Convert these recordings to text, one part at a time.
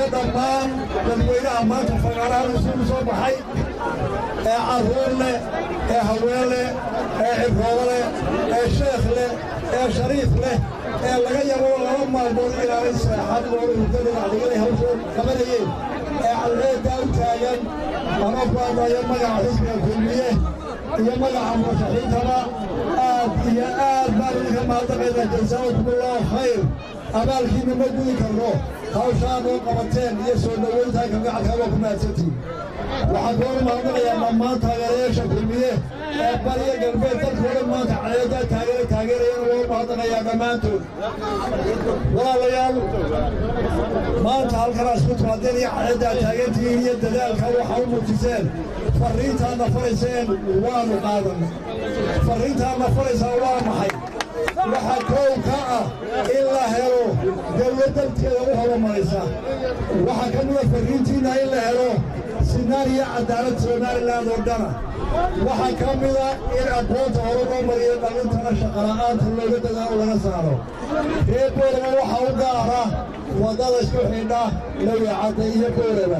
dhammaan dadweynaha maanta fagaarahan isugu soo baxay ee carruur leh ee haween leh ee cibroodo leh ee sheekh leh ee shariif leh ee laga yabo laba maalmood inaanay seexan oo urda dhinacdiganay hawshood qabanayeen ee cadceeddaa u taagan ama ku hadlayo magaca xisbiga kulmiye iyo magaca murashaxiintaba aad iyo aad baan idinka mahadnaqaynaa jasaakumullahu khayr abaalkiina ma gudi karno hawshaa noo qabateen iyo soo dhowayntaa kalgacalkaa waa ku mahadsantiin waxaan kooga mahadnaqayaa dhammaan taageerayaasha kulmiye ee bariya galbeed dalkooda maanta cadeedaa taageera taageerayana waa u mahadnaqayaa dhammaantood walaalayaal maanta halkanaa isku timaadeen iyo cadeedaa taageertihiin iyo dadaalka waxaa u muujiseen farriintaadna farayseen waanu qaadanay farriintaadna faraysaa waa maxay waxaa koow ka ah in la helo dawlad dalkeeda u horumaraysa waxaa ka mida farriintiinna in la helo sinaan iyo cadaalad somalilan oo dhana waxaa ka mida in aqoonta hore loo mariyo dhallintana shaqala'aanta looga dadaalo laga saaro reer boorama waxaa u gaara waddada isku xidha lawicadda iyo boorama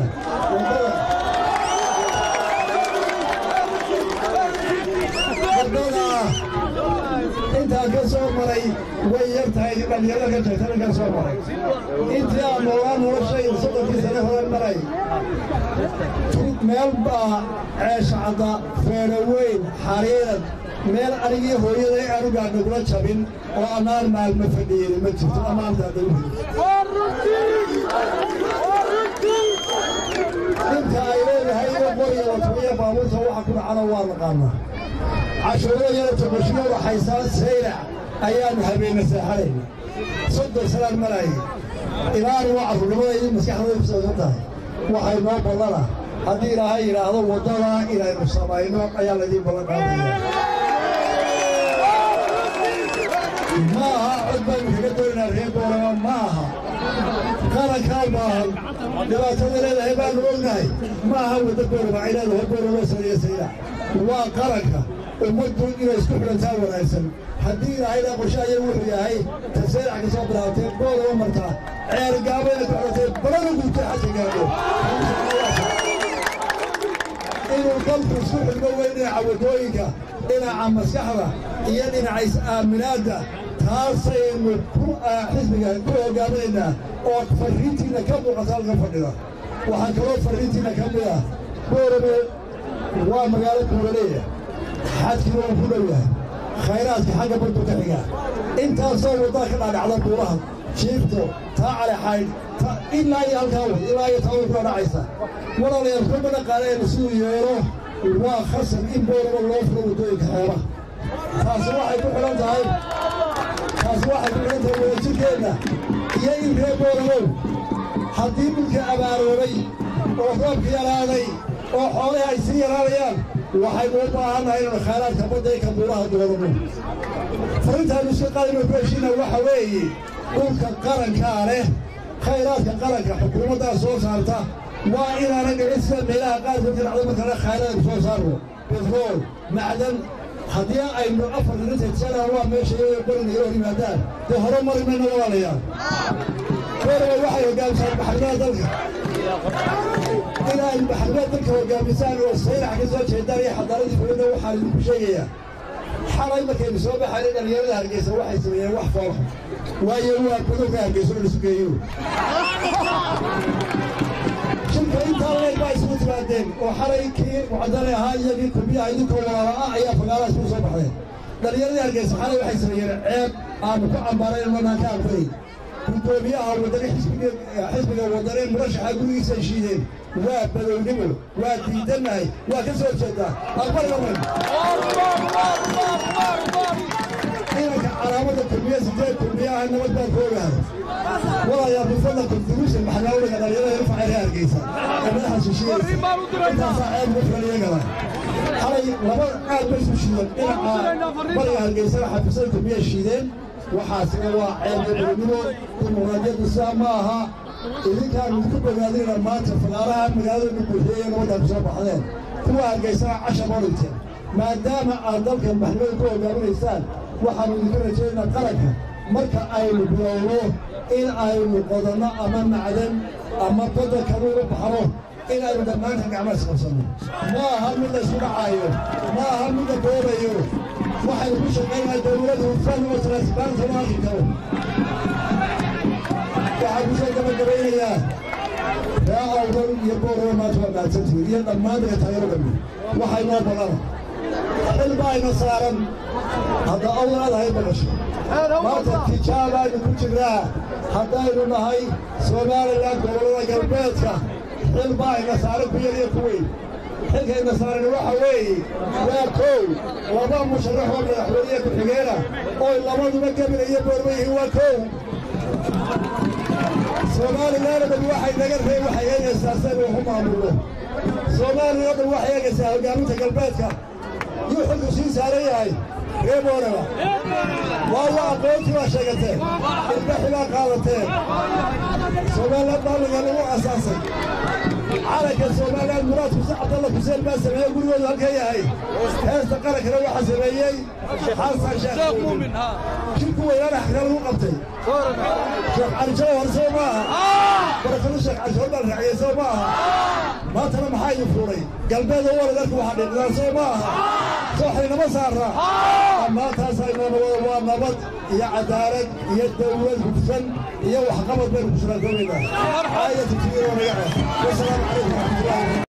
waddada intaan ka soo maray way yar tahay dhallinyarada ka jirtana ka soo maray intii aan noolaan noloshayda soddonkii sane hore maray meel baa ceeshacadda feedho weyn xariirad meel anigii hooyaday anugaan nagula jabin oo annaan maalma fadhiyin ma jirto ammaantaada u inta ay leedahay iyo qoriga watamiya baabuurta waxa ku dhacana waa naqaanaa cashuurada yara toqoshiyo waxaysaa saylac ayaannu habeenna seexanayna soddon sanaan marayay ilaani waa carruurnimadaydi maskaxdooda ku saabsan tahay waxay noo ballana haddii ilaahay yidhaahdo waddada inaynu samayno ayaa laydiin ballan qaadaya ma aha cod baynu kaga doonaynaa reer boorama ma aha qarankaa baahan dhibaatada leedahay baanu ognahay ma aha wadda boorama ay leedahay boorama sariya saylac waa qaranka ummaddu inay isku xidhantaa wanaagsan haddii ilaahaydaa qorshe ayagu wuxuu yahay tasaylac ka soo bilaabatee boorama martaa ceergaabayna ku xidhantay balana guutay xaja gaadho inuu dalku isku xidhmo weyn dhinaca waddooyinka dhinaca maskaxda iyo dhinaca is-aaminaadda taasaynu ku xisbiga ku hoggaaminaynaa oo farriintiinna ka muuqata halka fadhida waxaa kaloo farriintiinna ka mid ah boorame waa magaalo buuraleeya xadkiina uu ku dhow yahay khayraadka xagga baddu ka xiga intaasoo waddada ka dhaadhacda buuraha jiifto taa calexaydh ilaa iyo halkaa way ilaa iyo taa way kula dhacaysa walaalayaal kuma dhaqaaleena siduu yeelo waa khasab in boorama loo furo waddooyinka xeebaha taasi waxay ku xidhan tahay taasi waxay ku xidhan tahay wadajirkeenna iyo in reer booramaw haddii dhulka abaaroobay oo roobka yaraaday oo xoolahi ay sii yaraanayaan waxaynu u baahannahay inaynu khayraadka badda iyo kabuuraha doodano farrintaannu iska qaadayno ku heshiina waxa weeye dhulka qarankaa leh khayraadka qaranka xukuumaddaa soo saarta waa inaana dhicin sida meelaha qaarkood ka dhacdo markale khayraadku soo saarno betrool macdan haddii aynu afar dhinanta tisanaa waa meesha iyaga barin iyo hor yimaadaan dee hore mari mayno walaalayaal boorama waxay hoggaamisaan maxkamada dalka inay maxkamada dalka hoggaamisaan oo saylax ka soo jeedaan iyo xadaaradii fulinna waxaan idinku sheegayaa xalay markaynu soo baxaynay dhallinyarada hargeysa waxay sameeyeen wax foolxun waayo waa gudubka hargeysa oo lisu geeyo shirka intaa leeg baa isugu timaadeen oo xalay kii mucadane ahaa iyagii kulmiyaha idinkoo walaala ah ayaa fagaalaha isugu soo baxdeen dhallinyaradii hargeysa xalay waxay sameeyeen ceeb aanu ku cambaarayn manaan ka aqbalay guddoomiyaha wadane xisbiga wadane murashaxa gurigiisa ay shiideen waa badownimo waa diidannahay waa ka soo jeedaa aqbal marman inanka calaamada kulmiye sideed kulmiyaha nabad baan ku ogahay walayaa bifadlakum duruusa maxnaawliga dhalinyarada rufacay reer hargeysa ee madaxa shishiyeesa intaasaa ceeb ugu filan iyagana xalay laba aad bay isu shiideen dhinaca bariga hargeysana xafiisada kulmiye shiideen waxaasina waa ceeb badownimo dimuqraadiyaddu sidaa ma aha idinkaan idinku bogaadinayna maanta fagaaraha magaalada nubuuxiye ee nabaddaa ku soo baxdeen kuwa hargeysana cashar oo dhinteen maadaama aad dalkan maxkamada ku hoggaaminaysaan waxaanu idinka rajaynaynaa qaranka marka aynu bilowno in aynu qodanno ama macdan ama badda kaluugu baxno in aynu dhammaantan gacmaha isqabsanno ma aha mid la isku dhacaayo ma aha mid la boobayo waxaynu ku shaqaynahay dawladda hufan oo transparent ma arki karo waxaan ku soo gabagabaynayaa ree awdal iyo boorama maanta waa mahadsantihiin iyo dhammaan daga taageero dhammi waxay noo ballana xil baayna saaran hadda awdal aad hay maqasho maanta tijaabaaynu ku jirnaa haddaynu nahay somalilan gobollada galbeedka xil baayna saaran ku yar iyo ku weyn xilkayna saaran waxa weeye waa kow laba musharax oo madaxweyniye ku-xigeena oy labaduba gebina iyo boorma yihiin waa kow soomaalilan o dhan waxay naga ree waxay eegaysaa saynu waxu maamulno soomaaliya o dhan waxay eegaysaa hoggaaminta galbeedka yuu xilku sii saaran yahay ree booraba waayo aqoontii baa sheegateen ilbaxi baa qaadateen soomaaliland baaliga lagu asaasay calanka soomaaliland muraadku si cabdalla xuseen baa sameeyey gurigoodu halka yahay heesta qarankana waxaa sameeyey xasan sheekh muumin shirku weynaana xagga lagu qabtay sheekh cali jawhar soo ma aha barakadu sheekh cali jawhar baa la raaciyey soo ma aha maantana maxaa idin fuuray galbeed oo waladarku waxaa dhiiqdaan soo ma aha sooxaynama saarra dhammaantaasaynu waa nabad iyo cadaalad iyo dawlad hufsan iyo waxqabad baynu ku shuraakoobaynaa aayatu tigiiroo naga ah wasalaamu calaykum waraxmatullahi